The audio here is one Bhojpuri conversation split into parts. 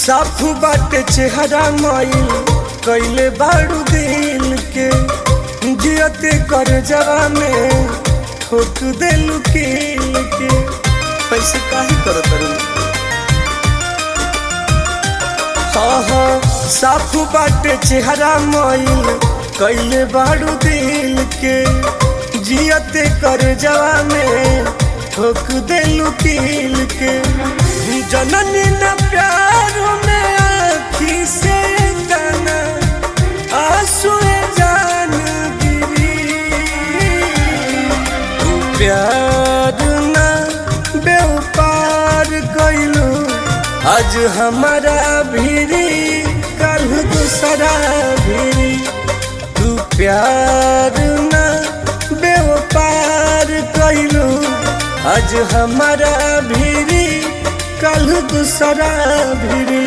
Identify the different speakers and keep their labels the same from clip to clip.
Speaker 1: साफ बाटे चेहरा माइल कैले बाड़ू दिल के जियते कर जवा में ठोक देलू कील के पैसे काहे करत रही हाँ हाँ साफ बाटे चेहरा माइल कैले बाड़ू दिल के जियते कर जवा में ठोक देलू कील के जननी न प्यार में आखी से तना आंसू जान गिरी तू प्यार न बेउपार कैलू आज हमारा भीरी कल दूसरा भीरी तू प्यार न बेउपार कैलू आज हमारा भीरी कल दूसरा भीरी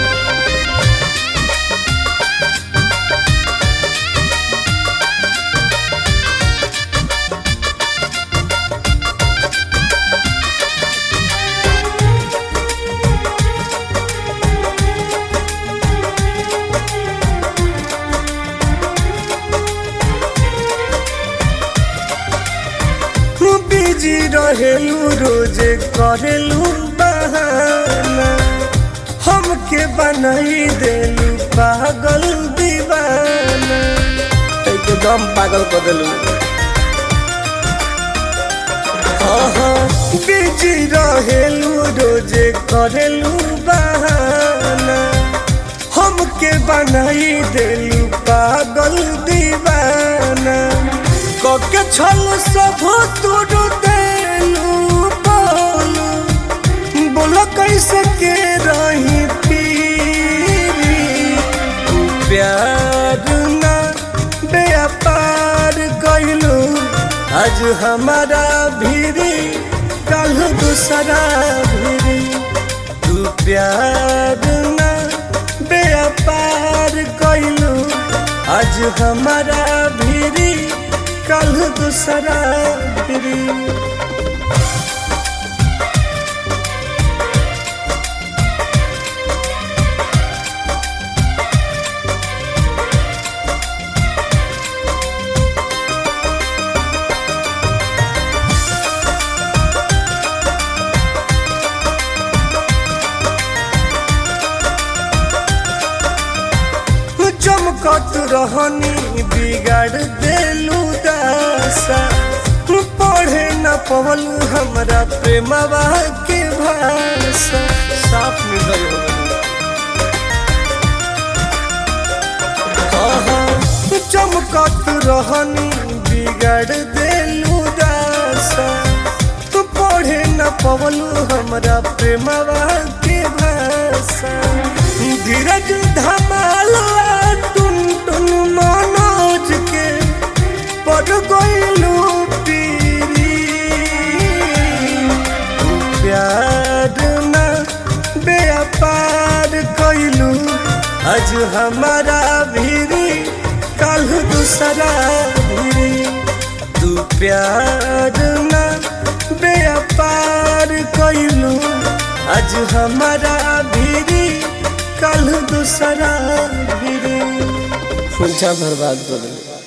Speaker 1: बिजी रहेलू रोजे करेलू बहाना हमके बनाई देलू पागल दीवाना एकदम पागल कर देलू बिजी रहेलू रोजे करेलू बहाना हमके बनाई देलू पागल दीवाना कके छल सब तुरु देलू बोलू बोलो कैसे के रही पीरी तू प्यार ना व्यापार कैलू आज हमारा भीरी कल दूसरा भीरी तू प्यार ना व्यापार कैलू आज हमारा भीरी कल दूसरा भीरी चमकत रहनी बिगाड़ देलू दासा पढ़े न पवल हमरा प्रेमवा के भाषा साफ में गई हो गई चमकत रहनी बिगाड़ देलू दासा तू पढ़े न पवलू हमरा प्रेमवा के भाषा धीरज धमाला टुन टुन मनोज के पड़ गईलू पीरी तू प्यार न व्यापार कैलू आज हमारा भीरी कल दूसरा भीरी तू प्यार न व्यापार कैलू आज हमारा भीरी कल दूसरा भीरी पूछा बर्बाद कर